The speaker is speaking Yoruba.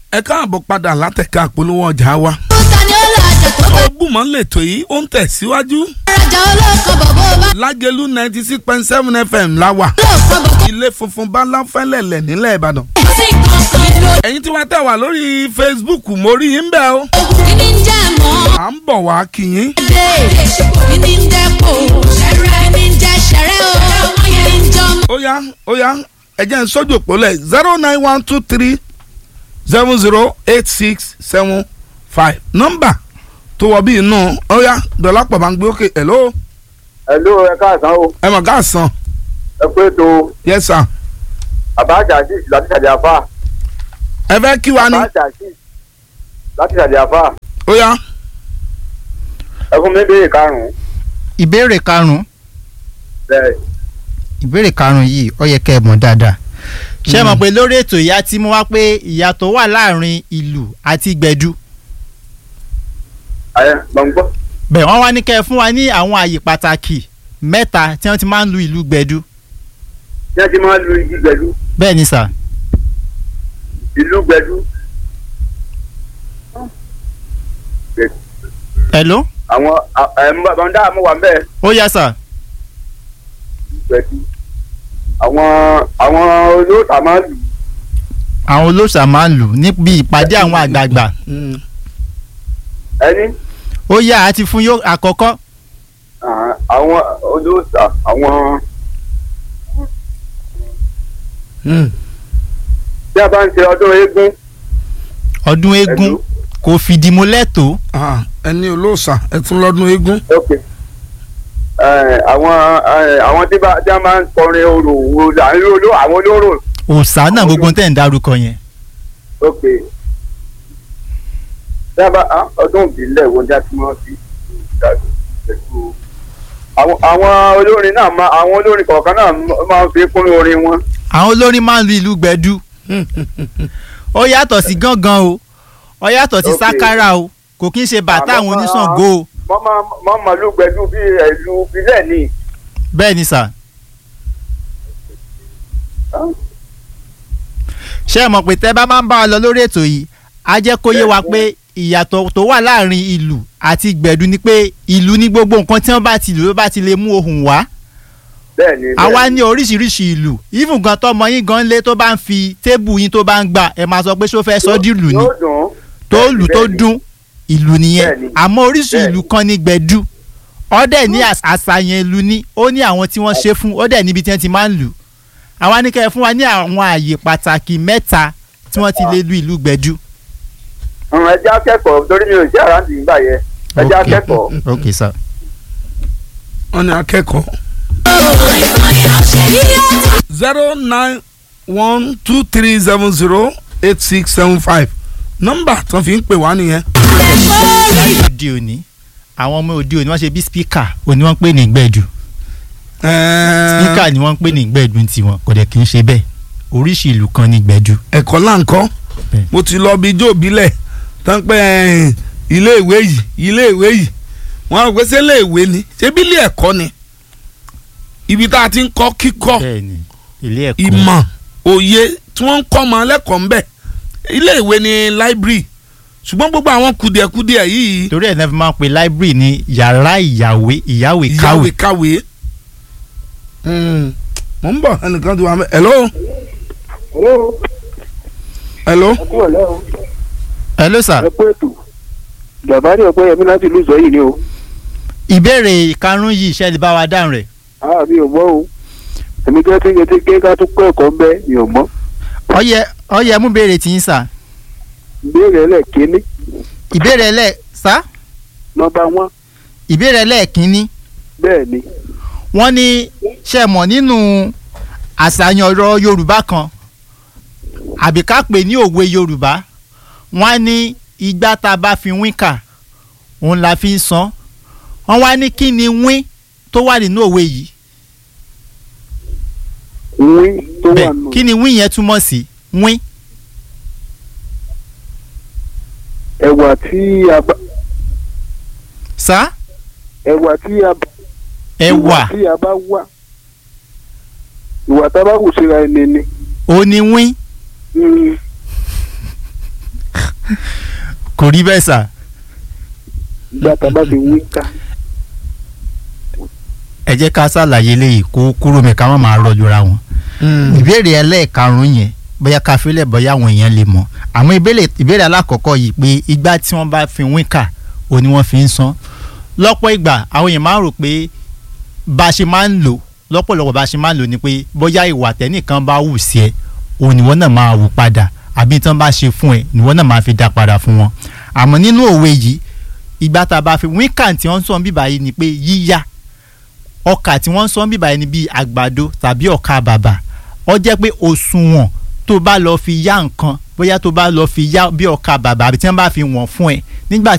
ẹ káàbọ̀ padà látẹ̀ka àpolówó ọjà wa. ta ni ó lọ àjà tó bá ọgbùmọ̀ lètò yìí ó ń tẹ̀síwájú. rajà olóòkan bọ̀bọ̀ bá lágẹ̀lú ninety six point seven fm la wà. olóòkan bọ̀bọ̀ ilé funfun báláfẹ́lẹ̀lẹ̀ nílẹ̀ ìbàdàn. sí kankan ló ẹ̀yin tí wàá tẹ̀ wá lórí facebook mo rí yín bẹ́ẹ̀ o. kíní ń jẹ́ mọ́ à ń bọ̀ wá kí yín. dé kíní ń jẹ́ kó ṣẹ̀rẹ̀ kíní ń jẹ́ ṣẹ̀rẹ̀ o kíní ń jọ mọ́. ó yá ó yá ẹ jẹ́ n sójú òpólẹ̀ zero nine one two three seven zero eight six seven five nọ́mbà tó wọ bí inú ó yá dọ̀lápọ̀ bá ń gbé òkè hello Hello, ẹ káàsán o ẹ mọ̀ ká sàn ẹ pé tó yes sir àbájá azeez láti ṣàdé àfà ẹ fẹ́ kí wa ni àbájá azeez láti ṣàdé àfà ó yá ẹ fún mi béèrè karùnún ìbéèrè karùn-ún bẹ́ẹ̀ ìbéèrè karùn-ún yìí ó yẹ kẹ́ ẹ mọ̀ dáadáa ṣé ẹ mọ̀ pé lórí ètò ìyá tí mo wá pé ìyàtọ̀ wà láàrin ìlù àti gbẹ̀du ayé gbọ̀ngbọ́ bẹ́ẹ̀ wọ́n wá ní kẹ́ ẹ fún wa ní àwọn àyè pàtàkì mẹ́ta tí wọ́n ti máa ń lu ìlù gbẹ̀du tí wọ́n ti máa ń lu igi gbẹ̀dú bẹ́ẹ̀ ni sà ìlú gbẹ̀dú hello àwọn ẹ̀mọ́dá mo wà mbẹ́ ó yá sà gbẹ̀dú àwọn àwọn olóòtà máa ń lù àwọn olóòṣà máa ń lù níbi ìpàdé àwọn àgbààgbà Mm. ẹni ó yá àti fún yóò àkọ́kọ́ ah, àwọn olóòtà àwọn Mm. tí a bá ń ṣe ọdún eégún ọdún eégún Hello? kò fìdí múlẹ̀ tó Ah, ẹni olóòṣà ẹ tún lọ́dún eégún ok Eh, àwọn eh, àwọn tí bá tí a máa ń kọrin orò orò àwọn olóró àwọn olóró òòṣà náà gbogbo tẹ̀ ń dárúkọ yẹn ok tí a bá ah, ọdún ìbílẹ̀ wo ni a ti máa fi pẹ̀lú àwọn àwọn olórin náà máa àwọn olórin kọ̀ọ̀kan náà máa ń fi kún orin wọn àwọn olórin máa ń lu ìlù gbẹ̀du ó yàtọ̀ sí gángan o ó yàtọ̀ sí Ok. sákárà o kò kí ń ṣe bàtà àwọn Àmọ́- oníṣàngó o wọ́n máa wọ́n máa lù gbẹ̀dú bí ẹ̀lú ìbílẹ̀ ni bẹ́ẹ̀ ni sà. ṣé ẹ mọ̀ pé tẹ́ bá máa ń bá wa lọ lórí ètò yìí á jẹ́ kó yé wa pé ìyàtọ̀ tó wà láàrin ìlù àti gbẹ̀du ni pé ìlù ní gbogbo nǹkan tí wọ́n bá ti lù ló bá ti lè mú ohùn wá bẹ́ẹ̀ ni bẹ́ẹ̀ àwa ni. ní oríṣiríṣi ìlù even gan tọmọ yín gan lé tó bá ń fi tébù yín tó bá ń gbà ẹ máa sọ pé ṣó fẹ́ sọ́ dìlù ni yóò dùn tó bẹ́ẹ̀ ni, lù tó bẹ́ẹ̀ ni. dún ìlù nìyẹn Bẹ́ẹ̀ni. àmọ́ oríṣi Bẹ́ẹ̀ni. ìlù kan ní gbẹ̀du ọdẹ ní às- àṣàyàn ìlù ní ó ní àwọn tí wọ́n ṣe fún ọdẹ níbi tí wọ́n ti máa ń lù àwa ní kẹ́ ẹ fún wa ní àwọn ààyè pàtàkì mẹ́ta tí wọ́n ti lè lu ìlù gbẹ̀du. Ọ̀run, ẹ jẹ́ akẹ́kọ̀ọ́ torí mi ò jẹ́ àrántí nígbà yẹn ẹ jẹ́ Ok. akẹ́kọ̀ọ́ ok sir. wọ́n ní akẹ́kọ̀ọ́ zero nine one two three seven zero eight six seven five nọ́mbà tó fi ń pè wá nìyẹn. láyé òde òní àwọn ọmọ òde òní wọ́n ṣe bí spíkà òní wọ́n ń pè ní gbẹ̀du Ẹ̀ẹ́, spíkà ni wọ́n ń pè ní gbẹ̀du tiwọn kò dẹ̀ kì í ṣe bẹ́ẹ̀ oríṣi ìlù kan ní gbẹ̀du. ẹ̀kọ́ là ń kọ́ Bẹ́ẹ̀. mo ti lọ bí ijó ìbílẹ̀ tán pé ẹ̀ẹ́n, ilé ìwé yìí ilé ìwé yìí wọ́n á gbèsè ilé ìwé ni ṣé bí ilé ẹ̀kọ́ ni ibi tá a ti ń kọ́ kíkọ́ bẹ́ẹ̀ni ilé ẹ̀kọ́ ìmọ̀ òye tí wọ́n ń kọ́ ọmọ lẹ́kọ̀ọ́ ńbẹ̀ ilé ìwé ni library ṣùgbọ́n gbogbo àwọn kùdìẹ̀kùdìẹ̀ yìí torí ẹ̀ náà fi máa ń pe library ní yàrá ìyàwé ìyáwé káwé ìyáwé káwé Mm, mo ń bọ̀ ẹnìkan ti wà mẹ́ hello hello hello sir. ẹ kú ètò bàbá ní ọgbẹ́ yẹmí láti ìlú ìzọ́yìn ni o ìbéèrè ìkarùn yìí ṣe lè bá wa dáhùn rẹ̀ àá mi ò mọ̀ o èmi kẹ́ tí ń yẹtí ké ká tún kọ́ ẹ̀kọ́ ń bẹ́ mi ò mọ̀ ọyẹ ọyẹ mú béèrè tí ń sà ìbéèrè ẹlẹ́ẹ̀kínní ìbéèrè ẹlẹ sá nọ́mbà wọn ìbéèrè ẹlẹ́ẹ̀kínní bẹ́ẹ̀ ni wọ́n ní ṣe mọ̀ nínú àṣàyàn ọ̀rọ̀ yorùbá kan àbí ká pè ní òwe yorùbá wọ́n á ní igbá tá a bá fi wín kà òun la fi ń san wọ́n wá ní kí ni wín tó wà nínú òwe yìí wín tó wà bẹ́ẹ̀ nù kí ni wín yẹn túmọ̀ sí wín ẹ̀wà tí a bá sá ẹ̀wà tí a bá ẹ̀wà tí a bá wà ìwà tá a bá wù síra ẹni ni òní wín Mm, kò rí bẹ́ẹ̀ sà ìgbà tá a bá fi wíńkà ẹ jẹ́ ká ṣàlàyé léyìí kó kúrò mi ká má máa rọjòra wọn. ìbéèrè ẹlẹ́ẹ̀karùn-ún yẹn bóyá ká fílẹ̀ bóyá àwọn èèyàn lè mọ̀ àmọ́ ìbéèrè ìbéèrè alákọ̀ọ́kọ́ yìí pé ìgbà tí wọ́n bá fi wíńkà ò ní wọ́n fi ń san lọ́pọ̀ ìgbà àwọn èèyàn máa ń rò pé bá a ṣe máa ń lò lọ́pọ̀lọpọ̀ bá a ṣe máa ń lò ni pé bóyá ìwà tẹ́nìkan bá wù sí ẹ òun ni wọ́n náà máa wù padà àbí tí wọ́n bá ṣe fún ẹ ni wọ́n náà máa fi dá padà fún wọn àmọ́ nínú òwe yìí ìgbà tá a bá fi wíńkà tí wọ́n ń sọ bíbá yìí ni pé yíyá ọkà tí wọ́n ń sọ bíbá yìí ni bíi àgbàdo tàbí ọkà bàbà ó jẹ́ pé òṣùwọ̀n tó bá lọ fi yá nǹkan bóyá tó bá lọ fi yá bí ọkà bàbà àbí tí wọ́n bá fi wọ̀n fún ẹ nígbà